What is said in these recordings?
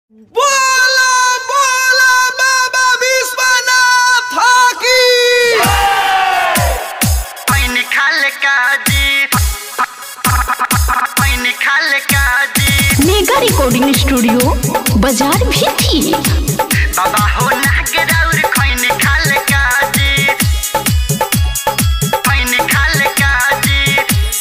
बोला बोला बाबा विश्वनाथ की पैनी खाले काजी पैनी खाले काजी मेगा रिकॉर्डिंग स्टूडियो बाजार भी थी बाबा हो नागे राउर खैनी खाले काजी पैनी खाले काजी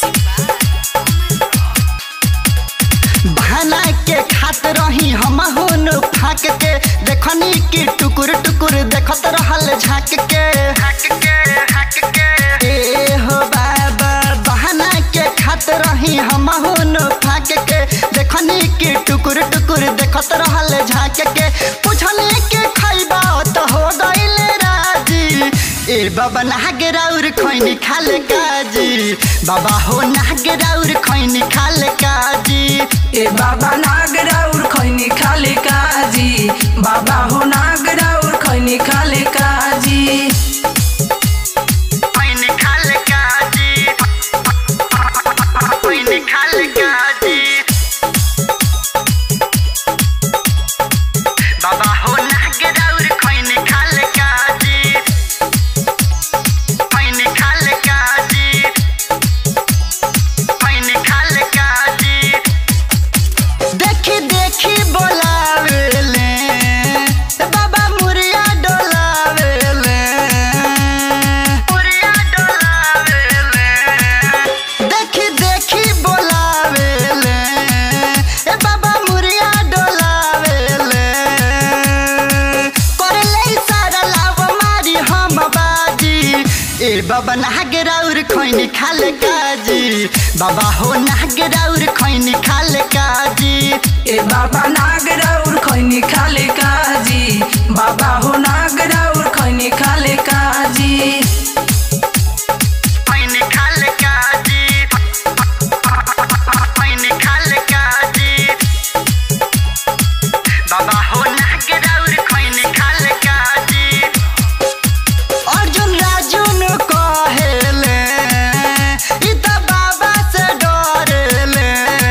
बहाना के खात रही हम हुन फाक के देखनी कि टुकुर टुकुर देखत रहल झाँक के हक के हक के ए हो बाबा बहाना के खात रही हम हुन फाक के देखनी कि टुकुर टुकुर देखत रहल झाँक के पूछने के खैबा तो हो गइल राजी ए बाबा नागे राउर खैनी खाले काजी बाबा हो नागे राउर खैनी खाले काजी ए बाबा नागराउर खैनी खाले काजी बाबा हो नागराउर खैनी खाले काजी पैनी खाले काजी पैनी खाले काजी बाबा हो नागे राउर खैनी खाले काजी पैनी खाले काजी पैनी खाले काजी देखी देखी बोलावेले बाबा मुरिया डोलावेले पुरिया डोलावेले देखी देखी बोलावेले ए बाबा मुरिया डोलावेले करले सारा लाव मारी हम बाजी ए बाबा नागे राउर खैनी खाले काजी बाबा हो नागे राउर खैनी खाले काजी ए बाबा नागराउर खैनी खाले काजी बाबा हो नागराउर खैनी खाले काजी पैनी खाले काजी पैनी खाले काजी बाबा हो नागे राउर खैनी खाले काजी अर्जुन राजुन कहेले ई त बाबा से डरेले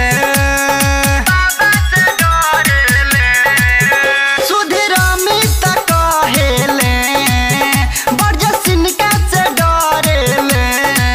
बाबा से डरेले सुधीर अमित कहेले बरजसिनका से डरेले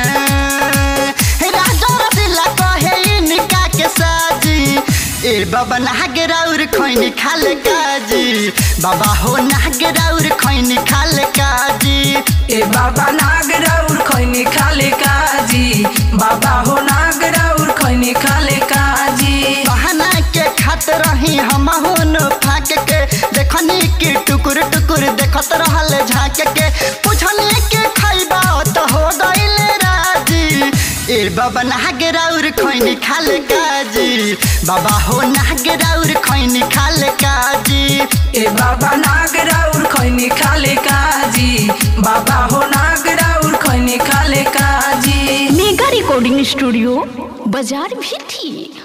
राजा रसिला कहे इनका के साजी ए बाबा नागे राउर खैनी खाले काजी बाबा हो नागे राउर खैनी खाले काजी ए बाबा नागराउर खैनी खाले काजी बाबा हो नागराउर खैनी खाले काजी बहाना के खात रही हम हुन फाक के देखनी कि टुकुर टुकुर देखत रहल झाँक के पूछनी के खैबा तो हो गइल राजी ए बाबा नागे राउर खैनी खाले काजी बाबा हो नागे राउर खैनी खाले काजी ए बाबा नागराउर खैनी खाले काजी बाबा हो नागराउर खैनी खाले काजी मेगा रिकॉर्डिंग स्टूडियो बाजार भी थी